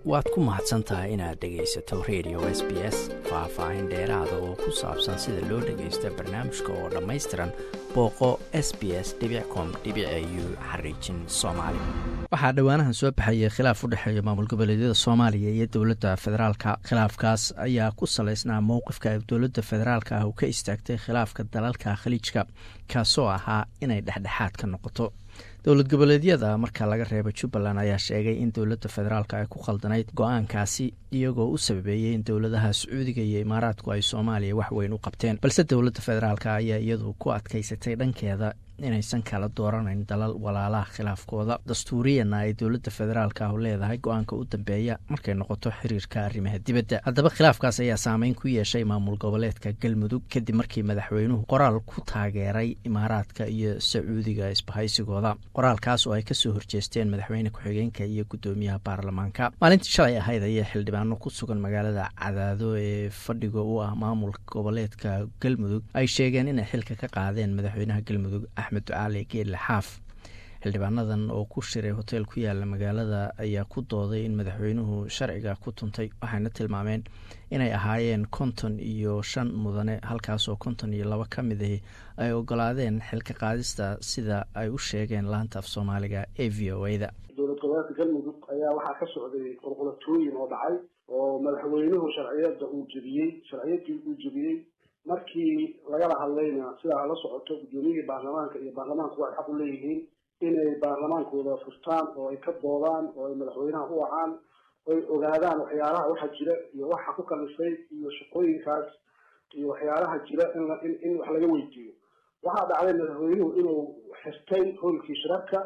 waad ku mahadsan tahay inaad dhegaysato radio s b s faah-faahin dheeraada oo ku saabsan sida loo dhagaysto barnaamijka oo dhammaystiran booqo s b s com u xariijin soomaali waxaa dhowaanahan soo baxayay khilaaf u dhexeeya maamul goboleedyada soomaaliya iyo dowladda federaalka khilaafkaas ayaa ku salaysnaa mowqifka ay dowladda federaalka ah uu ka istaagtay khilaafka dalalka khaliijka kaasoo ahaa inay dhexdhexaad ka noqoto dowlad goboleedyada marka laga reebo jubbaland ayaa sheegay in dowladda federaalk ay ku khaldanayd go-aankaasi iyagoo u sababeeyey in dowladaha sacuudiga iyo imaaraadku ay soomaaliya wax weyn u qabteen balse dowladda federaalk ayaa iyadu ku adkaysatay dhankeeda inaysan kala dooranayn dalal walaalaha khilaafkooda dastuuriyana ay dowladda federaalk ah leedahay go-aanka u dambeeya markay noqoto xiriirka arrimaha dibadda haddaba khilaafkaas ayaa saameyn ku yeeshay maamul goboleedka galmudug kadib markii madaxweynuhu qoraal ku taageeray imaaraadka iyo sacuudiga isbahaysigooda qoraalkaas oo ay kasoo horjeesteen madaxweyne ku-xigeenka iyo guddoomiyaha baarlamaanka maalintii shalay ahayd ayay xildhibaano ku sugan magaalada cadaado ee fadhiga u ah maamulka goboleedka galmudug ay sheegeen inay xilka ka qaadeen madaxweynaha galmudug axmed ducaali geelle xaaf xildhibaanadan oo ku shiray hoteel ku yaala magaalada ayaa ku dooday in madaxweynuhu sharciga ku tuntay waxayna tilmaameen inay ahaayeen konton iyo shan mudane halkaasoo konton iyo laba ka mid ahi ay ogolaadeen xilka qaadista sida ay u sheegeen laanta af soomaaliga ee v o a da dowlad goboleedka galmudug ayaa waxaa ka socday qulqulatooyin oo dhacay oo madaxweynuhu sharciyada uu jebiyey sharciyadii uu jebiyey markii lagala hadlayna sidaa la socoto guddoomiyihii baarlamaanka iyo baarlamaanku waxay xaq u leeyihiin inay baarlamaankooda furtaan oo ay ka doodaan oo ay madaxweynaha u wacaan oy ogaadaan waxyaalaha waxa jira iyo waxa ku kalifay iyo shaqooyinkaas iyo waxyaalaha jira in in wax laga weydiiyo waxaa dhacday madaxweynuhu inuu xirtay hoolkii shirarka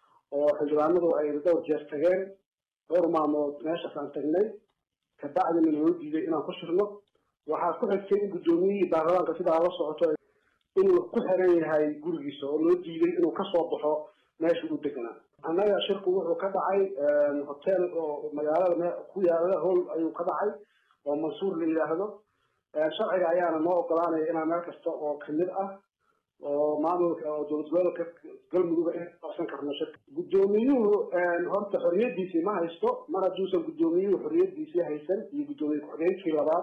oo xildhibaanadu ay dhowr jeer tageen dhowr maalmood meeshaas aan tagnay kabacdina loo diiday inaan ku shirno waxaa ku xigtay in guddoomiyihii baarlamaanka sidaa la socoto inuu ku xiran yahay gurigiisa oo loo diiday inuu kasoo baxo meesha uu deganaa annaga shirku wuxuu ka dhacay hotel oo magaalada ku yaala howl ayuu ka dhacay oo mansuur la yidhaahdo sharciga ayaana noo ogolaanaya inaan meel kasta oo kamid ah oo maamulka oo dowlad goboleedka galmudug in qabsan karno shirka guddoomiyuhu horta xorriyadiisii ma haysto mar hadduusan guddoomiyuhu xorriyadiisii haysan iyo guddoomiye ku-xigeenkii labaad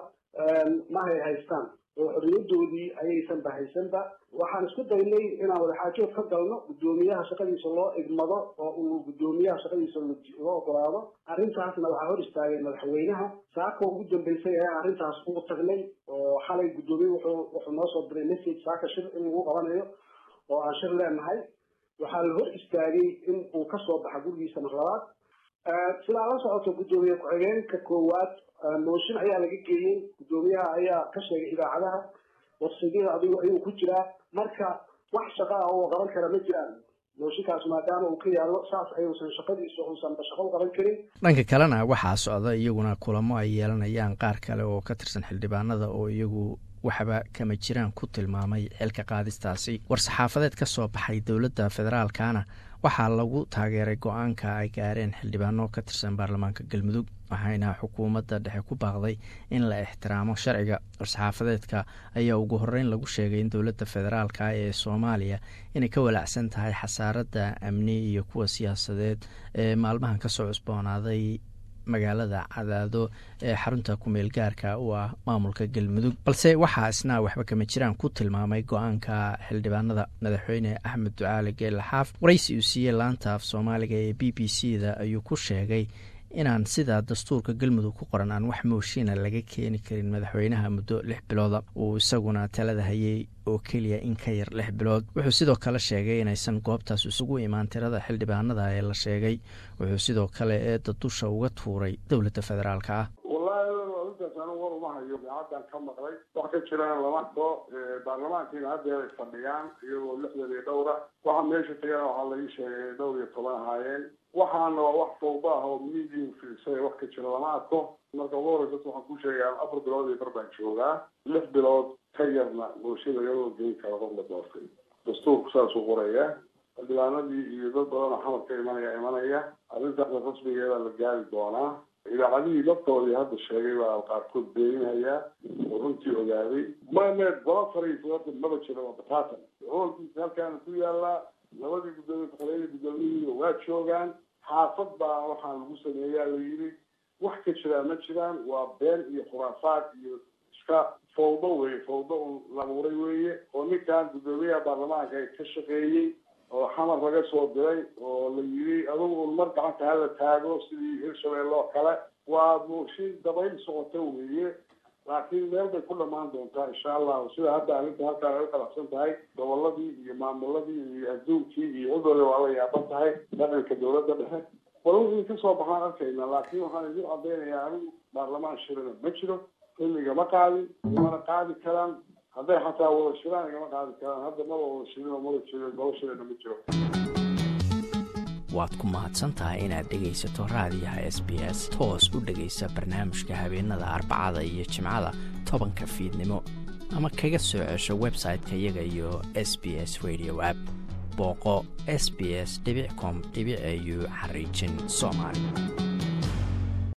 ma hay haystaan oo xorriyadoodii ayaysan ba haysanba waxaan isku daynay inaan wadaxaajood ka galno guddoomiyaha shaqadiisa loo igmado oo uu guddoomiyaha shaqadiisa loo ogolaado arrintaasna waxaa hor istaagay madaxweynaha saaka ugu dambeysay ayaan arrintaas ugu tagnay oo xalay guddoomiye wuxuu wuxuu noo soo diray message saaka shir in lagu qabanayo oo aan shir leenahay waxaa la hor istaagay in uu kasoo baxa gurigiisa mar labaad sidaa la socoto guddoomiye ku-xigeenka koowaad mooshin ayaa laga geeyey guddoomiyaha ayaa ka sheegay idaacadaha wafsigyada adigu ayuu ku jiraa marka wax shaqa ah oo qaban kara ma jiraan mooshinkaas maadaama uu ka yaallo saas ayuusan shaqadiisa uusanba shaqo u qaban karin dhanka kalena waxaa socda iyaguna kulamo ay yeelanayaan qaar kale oo ka tirsan xildhibaanada oo iyagu waxba kama jiraan ku tilmaamay xilka qaadistaasi war-saxaafadeed ka soo baxay dowladda federaalkana waxaa lagu taageeray go-aanka ay gaareen xildhibaano ka tirsan baarlamaanka galmudug waxayna xukuumadda dhexe ku baaqday in la ixtiraamo sharciga war-saxaafadeedka ayaa ugu horeyn lagu sheegay in dowladda federaalka ee soomaaliya inay ka walaacsan tahay xasaaradda amni iyo kuwa siyaasadeed ee maalmahan kasoo cusboonaaday magaalada cadaado ee xarunta kumeel gaarka u ah maamulka galmudug balse waxaa isna waxba kama jiraan ku tilmaamay go-aanka xildhibaanada madaxweyne axmed ducaali geelle xaaf waraysi uu siiyey laanta af soomaaliga ee b b c da ayuu ku sheegay inaan sida dastuurka galmudug ku qoran aan wax mooshiina laga keeni karin madaxweynaha muddo lix bilooda uu isaguna talada hayay oo keliya in ka yar lix bilood wuxuu sidoo kale sheegay inaysan goobtaas isugu imaan tirada xildhibaanada ee la sheegay wuxuu sidoo kale eedda dusha uga tuuray dowladda federaalka ah wallaahi arintaas anu war uma hayo idaacaddan ka maqlay wax ka jiraan lama arko baarlamaankiina haddeer ay fadhiyaan iyagoo lixdan iyo dhowra waxaa meesha tagana waxaa laii sheegay dhowr iyo toban ahaayeen waxaana waa wax tooba ah oo miidiya fiirsay wax ka jira lama arko marka ugu horeysa waxaan ku sheegaa afar bilood iyo bar baan joogaa lix bilood ka yarna bulshada iyadoo geyn kara qof la doortay dastuurku saasuu qoraya xildhibaanadii iyo dad badanoo xamar ka imanaya imanaya arrintaasna rasmigeeda la gaari doonaa idaacadihii laftoodii hadda sheegay baa qaarkood beeninayaa oo runtii ogaaday mane gola fariisa horta maba jiro waa bataatan hoolkiisa halkaana ku yaalaa labadii guddoomiye ku-xigeenka guddoomiyihii waa joogaan xaafad baa waxaa lagu sameeyaa la yidhi wax ka jiraa ma jiraan waa been iyo khuraafaad iyo iska fawdo weye fawdo un labuuray weeye oo ninkan guddoomiyaha baarlamaanka ay ka shaqeeyey oo xamar laga soo diray oo la yiri adugu un mar gacanta hala taago sidii hirshabelle oo kale waa mooshin dabayl socota weeye laakiin meel bay ku dhamaan doontaa insha allahu sida hadda arrinta halkaan ay u qalacsan tahay goboladii iyo maamuladii iyo adduunkii iyo cudurre waa la yaaban tahay dhaqanka dawladda dhexe wala wixii kasoo baxaan arkayna laakiin waxaan idin cadaynayaa anigu baarlamaan shirana ma jiro xilliga ma qaadin imana qaadi karaan hadday xataa wada shiraan igama qaadi karaan hadda maba wada shirinoo mada jiro golo shirana ma jiro waad ku mahadsan tahay inaad dhegaysato raadiyaha s b s toos u dhegaysa barnaamijka habeenada arbacada iyo jimcada tobanka fiidnimo ama kaga soo cesho website-ka iyaga iyo s b s radio app booqo s b s com au xariijin soomaali